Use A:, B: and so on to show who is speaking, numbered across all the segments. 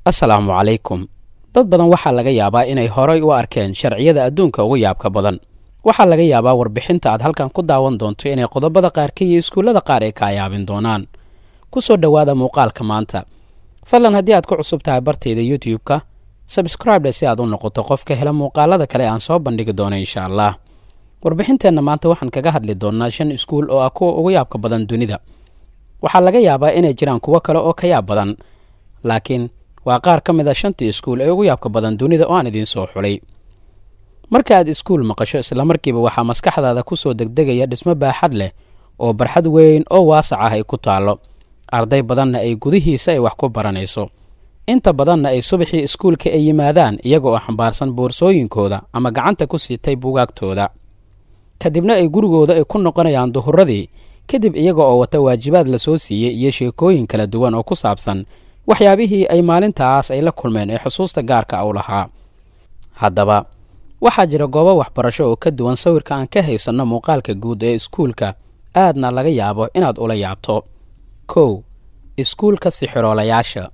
A: assalaamu calaykum dad badan waxaa laga yaabaa inay horay u arkeen sharciyada adduunka ugu yaabka badan waxaa laga yaabaa warbixinta aad halkan ku daawan doonto inay qodobada qaarka iyo iskuullada qaar ay kaa yaabin doonaan ku soo dhowaada muuqaalka maanta fadlan haddii aad ku cusub tahay bartayda youtube-ka sabscribe si aad u noqoto qofka hela muuqaalada kale aan soo bandhigi doono insha allah warbixinteenna maanta waxaan kaga hadli doonnaa shan iskuul oo ah kuwa ugu yaabka badan dunida waxaa laga yaabaa inay jiraan kuwo kale oo ka yaab badan laakiin waa qaar ka mid a shantii iskuul ee ugu yaabka badan dunida oo aan idiin soo xulay marka aad iskuul maqasho islamarkiiba waxaa maskaxdaada ku soo degdegaya dhismo baaxad leh oo barxad weyn oo waasac ah ay ku taallo arday badanna ay gudihiisa ay wax ku baranayso inta badanna ay subaxii iskuulka ay yimaadaan iyaga oo xambaarsan boorsooyinkooda ama gacanta ku siitay buugaagtooda kadibna ay gurigooda ay ku noqonayaan duhuradii kadib iyaga oo wata waajibaad la soo siiyey iyo sheekooyin kala duwan oo ku saabsan waxyaabihii ay maalintaas ay la kulmeen ee xusuusta gaarka u lahaa haddaba waxaa jira goobo waxbarasho oo ka duwan sawirka aan ka haysanno muuqaalka guud ee iskuulka aadna laga yaabo inaad ula yaabto kow iskuulka sixiroolayaasha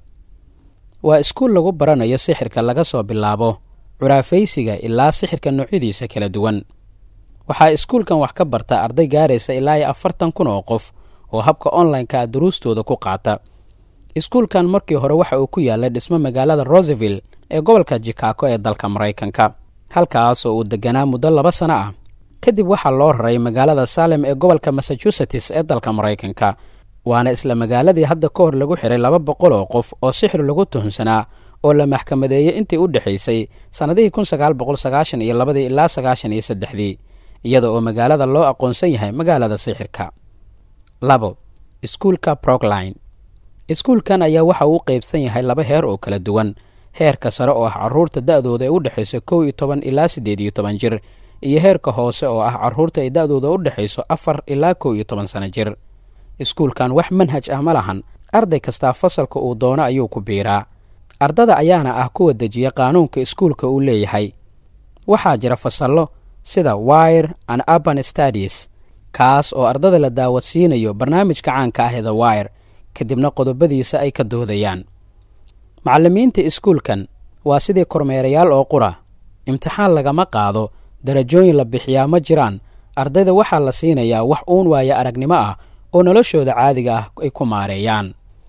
A: waa iskuul lagu baranayo sixirka laga soo bilaabo curaafaysiga ilaa sixirka noocyadiisa kala duwan waxaa iskuulkan wax ka barta arday gaaraysa ilaa iyo afartan kun oo qof oo habka onlineka a duruustooda ku qaata iskuulkan markii hore waxa uu ku yaallay dhismo magaalada roseville ee gobolka jikago ee dalka maraykanka halkaas oo uu deganaa muddo laba sano ah kadib waxaa loo raray magaalada salem ee gobolka massachusetts ee dalka maraykanka waana isla magaaladii hadda ka hor lagu xiray laba boqol oo qof oo sixir lagu tuhunsanaa oo la maxkamadeeyey intii u dhexaysay sannadihii kun sagaal boqol sagaashan iyo labadii ilaa sagaashan iyo saddexdii iyada oo magaalada loo aqoonsan yahay magaalada sixirka labo iskuulka brokline iskuulkan ayaa waxa uu qaybsan yahay laba heer oo kala duwan heerka sare oo ah carruurta da'dooda ee u dhexayso kow iyo toban ilaa siddeed iyo toban jir iyo heerka hoose oo ah carruurta ay da'dooda u dhexayso afar ilaa kow iyo toban sano jir iskuulkan wax manhaj ah ma lahan arday kastaa fasalka uu doono ayuu ku biiraa ardada ayaana ah kuwa dejiya qaanuunka iskuulka uu leeyahay waxaa jira fasallo sida wire and urban stadies kaas oo ardada la daawadsiinayo barnaamijka caanka ah ee the wire kadibna qodobadiisa ay ka doodayaan macallimiinta iskuulkan waa sidii kormeerayaal oo qura imtixaan lagama qaado darajooyin la bixiyaa ma jiraan ardayda waxaa la siinayaa wax uun waayo aragnimo ah oo noloshooda caadiga ah ay ku maareeyaan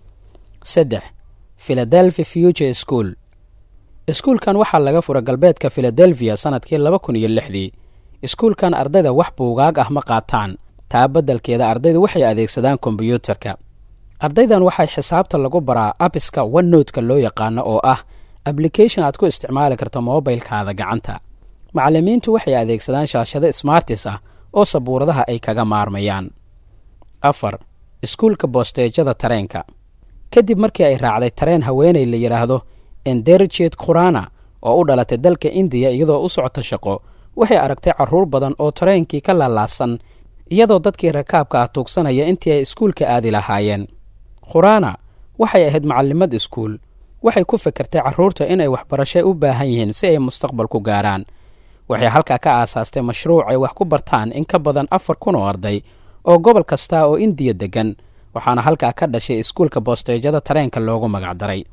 A: saddex philadelphia future school iskuulkan waxaa laga fura galbeedka philadelphia sannadkii laba kun iyo lixdii iskuulkan ardayda wax buugaag ah ma qaataan taa beddelkeeda ardaydu waxay adeegsadaan kombyuutarka ardaydan waxay xisaabta lagu baraa abiska onenotka loo yaqaano oo ah ablication aad ku isticmaali karto moobilkaada gacanta macallimiintu waxay adeegsadaan shaashado smartis ah oo sabuuradaha ay kaga maarmayaan afar iskuulka boosteejada tareenka kadib markii ay raacday tareen haweenay la yidhaahdo enderjet khurana oo u dhalatay dalka indiya iyadoo u socota shaqo waxay aragtay carruur badan oo tareenkii ka laalaasan iyadoo dadkii rakaabka ah tuugsanaya intii ay iskuulka aadi lahaayeen khurana waxay ahayd macallimad iskuul waxay ku fekertay carruurta inay waxbarasho u baahan yihiin si ay mustaqbal ku gaaraan waxay halkaa ka aasaastay mashruuc ay wax ku bartaan in ka badan afar kun oo arday oo gobol kasta oo indiya deggan waxaana halkaa ka dhashay iskuulka boosteejada tareenka loogu magacdaray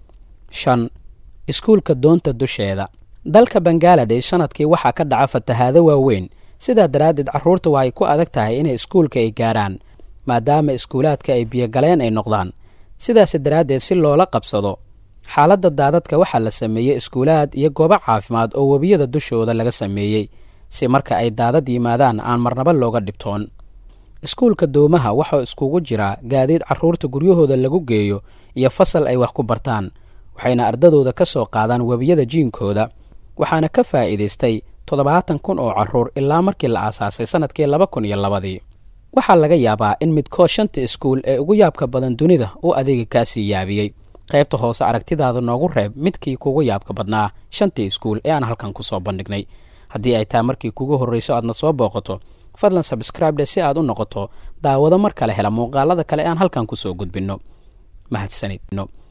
A: shan iskuulka doonta dusheeda dalka bangaladesh sannadkii waxaa ka dhaca fatahaado waaweyn sidaa daraaddeed carruurta waxay ku adag tahay inay iskuulka ay gaarhaan maadaama iskuulaadka ay biyogaleen ay noqdaan sidaas daraaddeed si loola qabsado xaaladda daadadka waxaa la sameeyey iskuulaad iyo goobo caafimaad oo webiyada dushooda laga sameeyey si marka ay daadad yimaadaan aan marnaba looga dhibtoon iskuulka doomaha waxaa iskugu jiraa gaadiid carruurta guryahooda lagu geeyo iyo fasal ay wax ku bartaan waxayna ardadooda ka soo qaadaan webiyada jiinkooda waxaana ka faa'iidaystay toddobaatan kun oo carruur ilaa markii la aasaasay sannadkii laba kun iyo labadii waxaa laga yaabaa in midkood shanta iskuul ee ugu yaabka badan dunida uu adeega kaasii yaabiyey qaybta hoose aragtidaada noogu reeb midkii kugu yaabka badnaa shantii iskuul ee aan halkan ku soo bandhignay haddii ay tahay markii kugu horrayso aadna soo booqato fadlan sabscribe si aad u noqoto daawado mar kale hela muuqaalada kale ee aan halkan ku soo gudbinno mahadsanid